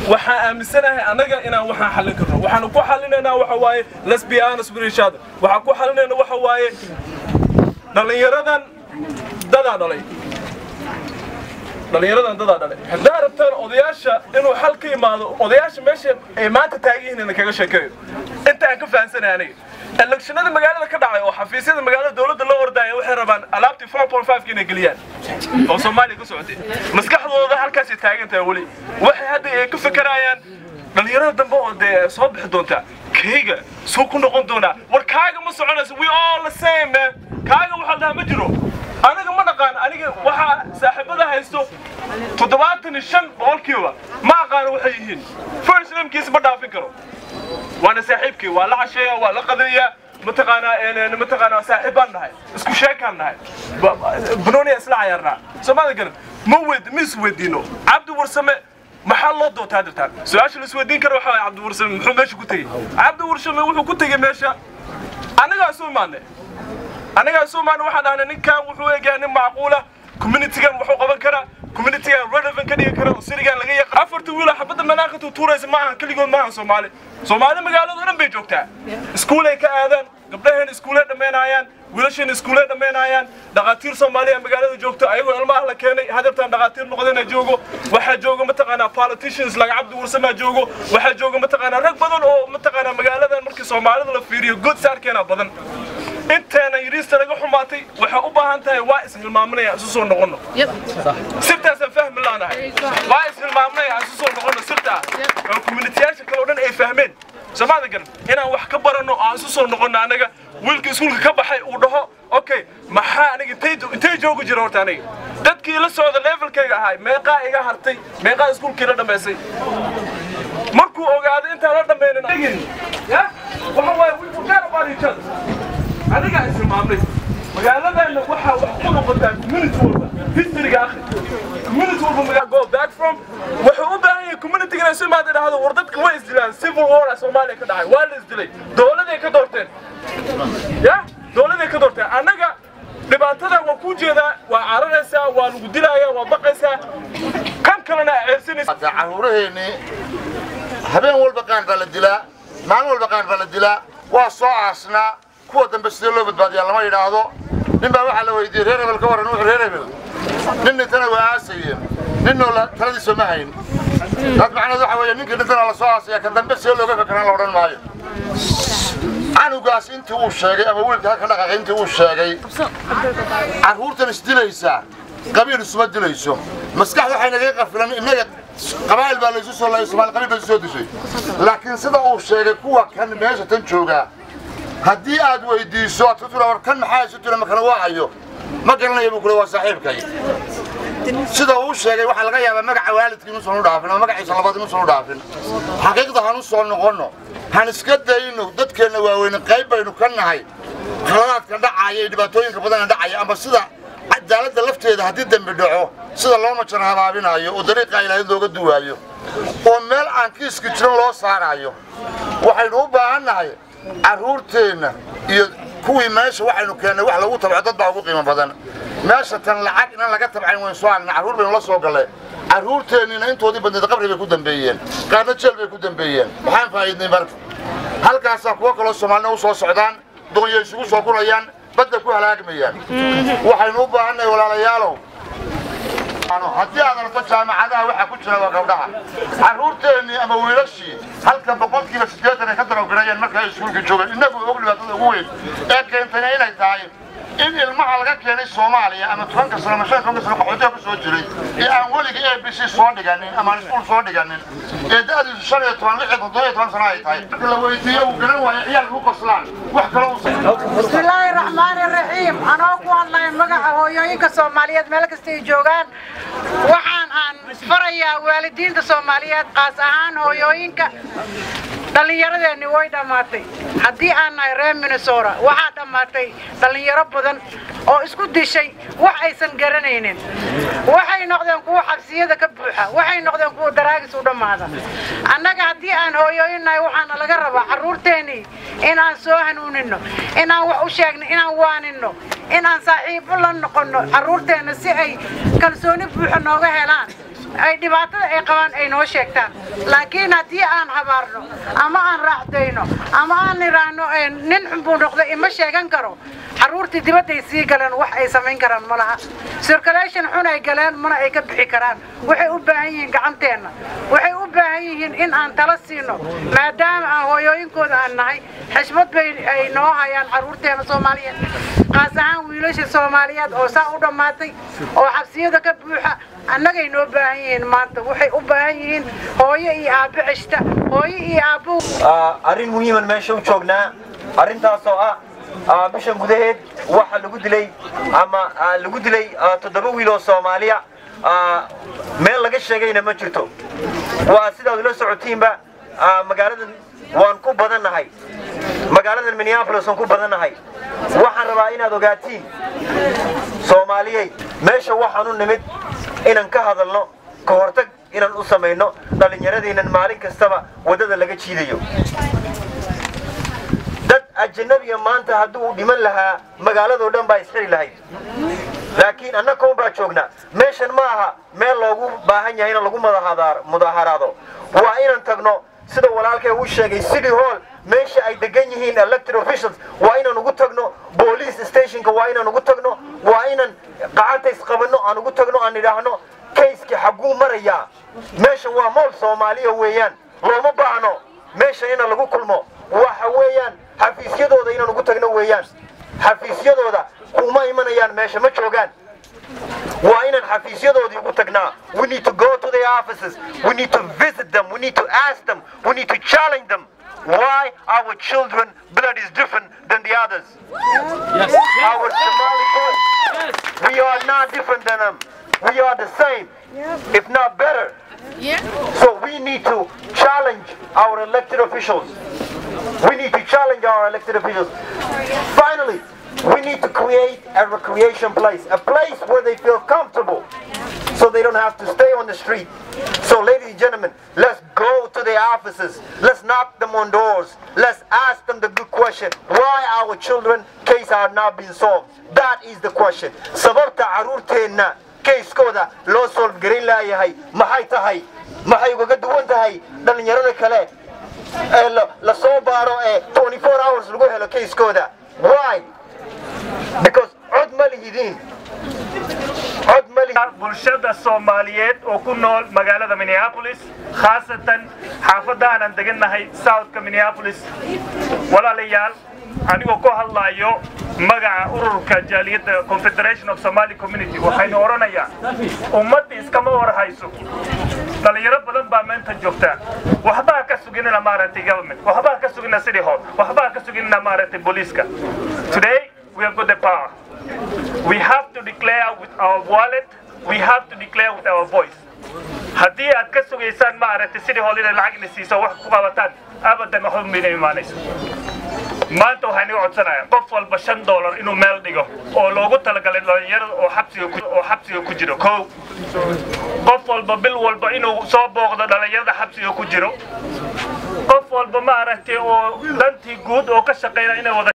waxaan aaminsanahay annaga inaan waxaan xallin karno waxaan ku xallinaynaa waxa waaye let's be honest with each other waxaan ku xallinayna waxa waaye dhallinyaradan dadaa dhalay dhallinyaradan dadaa dhalay haddaa rabtaan odayaasha inuu xal ka imaado odayaasha meesha ay maanta taagan yihiin ina kaga sheekayo inta aan ka fahansanahay aniga elekshonada magaalada ka dhacay oo xafiisyada magaalada dowladda loo ordaya waxay rabaan alaabtii 4.5 inay geliyaan oo soomaaliya ka socotay maskaxdooda halkaasay taagan tahay weli waxay hadda ay ka fekerayaan dhallinyarada dambe oo dee soo bixi doonta kayga suu ku noqon doonaa war kaaga ma soconayso we all the same man kaaga waxaa dhahaa ma jiro aniga ma dhaqaan aniga waxaa saaxiibada haysto toddobaatan iyo shan boqolkiiba ma aqaano waxay yihiin first namekiisa ma dhaafin karo waana saaxiibkii waa la casheeya waa la qadariyaa mataqaanaa mataqaanaa saaxiib baan nahay isku sheekaan nahay banooniya isla cayaarnaa soomaalida garan ma wed ma isweydiino cabdi warsame maxaa loo dootaa dirtaan su-aasha la isweydiin kara waxaa cabdi warsame muxuu meesha ku tegey cabdi warsame wuxuu ku tegey meesha anagaa isu imaanay anagaa isu imaanay waxaan dhahnay ninkan wuxuu eegyaa nin macquula communitygan wuxuu qaban karaa communitygan relevant ka dhigi kara oo sirigan laga yaqaan afarta wiil oo xabadda manaaqatu tuuraysa ma ahan keligood ma ahan soomaali soomaali magaalada o dhan bay joogtaa iskuulay ka aadaan gabdhaheen iskuulay dhammaynayaan wiilasheen iskuulay dhammaynayaan dhaqaatiir soomaaliya magaalada joogto ayagoo ilmaha la keenay hadabtaan dhaqaatiir noqdana joogo waxaa jooga mataqaanaa politicians laga cabdi warsamaa joogo waxaa jooga mataqaanaa rag badan oo mataqaanaa magaaladan markii soomaalida la fiiriyo good saarkeena badan inteena yiriista laga xumaatay waxay u baahan tahay waa ishilmaaminaya isu soo noqono sirtaasaan fahmi laanahay waa ishilmaaminaya isu soo noqono sirtaa oo communitiyaasha kale oo dhan ay fahmeen soomaalida garan inaan wax ka baranno aan isu soo noqono anaga wiilka iskuulka ka baxay uu dhaho okay maxaa aniga intay intay joogi jira horta aniga dadkii la socda levelkayga ahay meeqaa iga hartay meeqaa iskuulkii la dhammaysay markuu ogaaday intaan la dhammaynin ya waxa waaye we forget about each other aniga ismaamnay magaaladeenna waxaa wax ku noqotaa community walba historyga akhi community walba magaa go back from wuxuu u baahan yahay community inay soo imaada dhahdo war dadka way isdilaan civil war a soomaaliya ka dhacay waa la isdilay dowladay ka doorteen ya dowladay ka doorteen annaga dhibaatada waa ku jeedaa waa cararaysaa waa lagu dilayaa waa baqaysaa kan kalena ceersanaysa caruuraheennii habeen walba qaan baa la dilaa maalin walba qaan baa la dilaa waa soo aasnaa kuwa dambe sidee loo badbaadiyaa lama yidhaahdo nin baa waxaa la weydiiyey reer hebel ka warran wuxuu reer hebel nin dhintana waa aasayeen ninnoo taladiisa ma hayn dad macnaheed waxa weeye ninkii dhintana la soo aasaya kan dambe sidee looga fakaraan la odhan maayo canugaas intii uu sheegay ama wiilka halka dhaqaaqay intii uu sheegay carruurtan isdilaysaa qabiil isuma dilayso maskax waxay nagaga qafilan innaga qabaa'il baa laysu soo laayay soomaali qabiil baa isu soo dishay laakiin sida uu sheegay kuwa kan meesha tan joogaa haddii aad weydiiso aad ku tira war kan maxaa isu tira makala waacayo ma garanaya buu kule waa saaxiibkay sida uu sheegay waxaa laga yaabaa magaca waalidkii inuusan u dhaafin ama magaciisa labaad inuusan u dhaafin xaqiiqda han u soo noqonno han iska dayno dadkeenna waaweyne qayb baynu ka nahay khaladaadka dhacaya iyo dhibaatooyinka badana dhacaya ama sida cadaaladda lafteeda haddii dembi dhaco sida loo majan habaabinayo oo dariiqa ilaahay looga duwaayo oo meel aan kiiska jiran loo saarayo waxaynu u baahan nahay carruurteenna iyo kuwii meesha waxaynu keennay wax lagu tabco dad baa ugu qiimo badan meesha tan lacag inaan laga tabcayn waynu soo aragna carruur baynu la soo gallay carruurteenniina intoodii badneed qabri bay ku dambeeyeen qaarna jeel bay ku dambeeyeen maxaan faa'iidnay marka halkaasaa kuwo kaloo soomaalina u soo socdaan doonyo isugu soo kunayaan badda ku halaagmayaan waxaynu u baahannahay walaalayaalow haddii aad aragto jaamacadaha waxaa ku jira waa gabdhaha carruurteennii ama wiilashii halka boqolkiiba siddeetan ay ka darowgarayeen marka ay iskuulka joogeen innagu og dhibaatada ugu weyn ee keentayna inay tahay in ilmaha laga keenay soomaaliya ama tobanka sano ama shan tobanka sano qaxootiga ku soo jiray ee aan weligii a b c soo dhiganin ama aan iskuul soo dhiganin ee da'diisu shan iyo toban lix iyo toddoba iyo toban sano ay tahay marka la weydiiyo uu garan waayo ciyaal ku qoslaan wax kaloo u بسم الله الرحمن الرحيم أنا أقوى الله مقع هويوينك الصوماليات ملك استيجوغان وحان عن فريا والدين الصوماليات قاس أهان هويوينك dhallinyaradeenni way dhammaatay haddii aan nahay reer minnesota waxaa dhammaatay dhallinyaro badan oo isku dishay wax aysan garanaynin waxay noqdeen kuwa xabsiyada ka buuxa waxay noqdeen kuwa daraagis u dhammaada annaga haddii aan hooyooyin nahay waxaana laga rabaa carruurteennii inaan soo hanuunino inaan wax u sheegno inaan waanino inaan saaxiibo la noqonno carruurteenna si ay kalsooni buuxa nooga helaan ay dhibaatada ay qabaan ay noo sheegtaan laakiin haddii aan habaarno ama aan raacdayno ama aan niraahno nin xunbuu noqda ima sheegan karo carruurtii dibadday sii galeen wax ay samayn karaan ma laha circulation xun ay galeen mana ay ka bixi karaan waxay u baahan yihiin gacanteenna waxay u baahan yihiin in aan tala siino maadaama aan hooyooyinkooda aan nahay xishmad bay ay noo hayaan carruurteena soomaaliyeed qaas ahaan wiilasha soomaaliyeed oo saa u dhammaatay oo xabsiyada ka buuxa annagay noo baahan yihiin maanta waxay u baahan yihiin hooyo iyo aabbo ceshta hooyo iyo aabbo arrin muhiiman meesha u joognaa arrintaas oo ah bishan gudaheed waxa lagu dilay ama lagu dilay toddoba wiil oo soomaaliya meel laga sheegayna ma jirto waa sidaad ula socotiinba magaaladan waan ku badannahay magaaladan minneapolis waan ku badannahay waxaan rabaa inaad ogaatiin soomaaliyey meesha waxaan u nimid inaan ka hadalno ka hortag inaan u samayno dhallinyaradeennan maalin kastaba waddada laga jiidayo dad ajanabiga maanta hadduu dhiman lahaa magaaladoo dhan baa isxiri lahayd laakiin annagoon baa joognaa meeshan ma aha meel loogu baahan yahay in lagu mudaharaado waa inaan tagno sida walaalkay uu sheegay city hall meesha ay degan yihiin elected officials waa inaan ugu tagno police stationka waa inaan ugu tagno waa inaan gacanta isqabanno aan ugu tagno aan idhaahno kayskii xagguu marayaa meeshan waa mool soomaaliya weeyaan looma baahno meeshan inaan lagu kulmo waxa weeyaan xafiisyadooda inaan ugu tagno weeyaan xafiisyadooda kuma imanayaan meesha ma joogaan waa inaan xafiisyadoodii ugu tagnaa we need to go to their offices we need to visit them we need to ask them we need to challenge them why our children blood is different than the others yes. our Somali boys we are not different than them we are the same if not better so we need to challenge our elected officials we need to challenge our elected officials finally we need to create a recreation place, a place where they feel comfortable so they don't have to stay on the street. So ladies and gentlemen, let's go to their offices. Let's knock them on doors. Let's ask them the good question. Why our children case are not being solved? That is the question. Sababta caruurteenna kayskooda loo solve garin laayahay maxay tahay maxay ugaga duwan tahay dhallinyarada kale ee la soo baaro ee 24 hours lagu helo kayskooda why because cod ma lihidiin cod ma lihidiin bulshada soomaaliyeed oo ku nool magaalada minneapolis khaasatan xaafadda aanan degannahay southka minneapolis walaalayaal anigoo ku hadlaayo magaca ururka jaaliyadda confederation of somali community waxaynu odhanayaa ummadda iskama warhayso dhalinyaro badan baa meenta joogta waxbaa ka suginina maaragtay government waxbaa ka sugina city hall waxbaa ka suginina maaragtay booliiska today we have got the power we have to declare with our wallet we have to declare with our voice haddii aad ka sugaysaan maaragtay city hall inay lacag ina siiso wax ku qabataan abadan waxba mayna imaanayso maanta waxaan iga codsanayaa qof walba shan dollar inuu meel dhigo oo loogu talagalay dhalinyarada oo xabsiga oo xabsiga ku jiro kow qof walba bil walba inuu soo booqdo dhalinyarada xabsiga ku jiro qof walba maaragtay oo dantii guud oo ka shaqeynaya inay wada